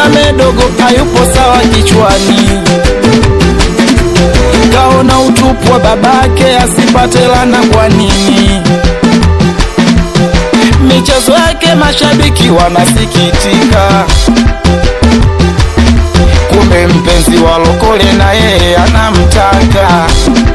Salame dogo hayupo sawa kichwani, kaona utupu wa babake asipate lana. Kwa nini michezo yake mashabiki wanasikitika? Kumbe mpenzi wa lokole na yeye anamtaka.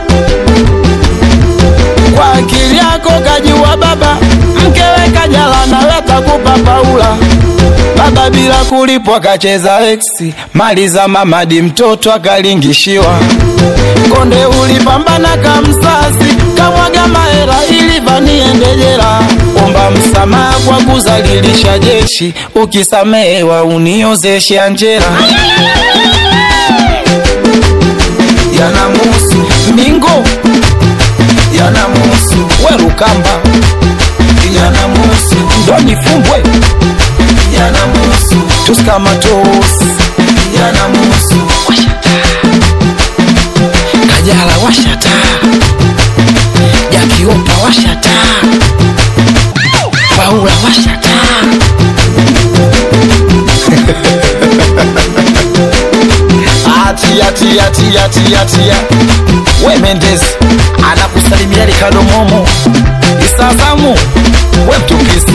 Kwa akili yako kajua baba, mkewe kajala nawe kakupa Paula. Baba bila kulipwa kacheza eksi, mali za mamadi mtoto akalingishiwa. Konde ulipambana kamsasi, kamwaga mahera ili vaniende jela. Omba msamaha kwa kuzalilisha jeshi, ukisamehewa uniozeshe Anjera. Yanamuhusu Mingo, yanamuhusu Werukamba, yanamuhusu Doni Fumbwe, yanamuhusu Tuskamatos, yanamuhusu Kajala washata, Jakiopa washata, Paula washata. Atia tia tia tia tia, we Mendes anakusalimia Ricardo Momo, Isazamu we mtukisi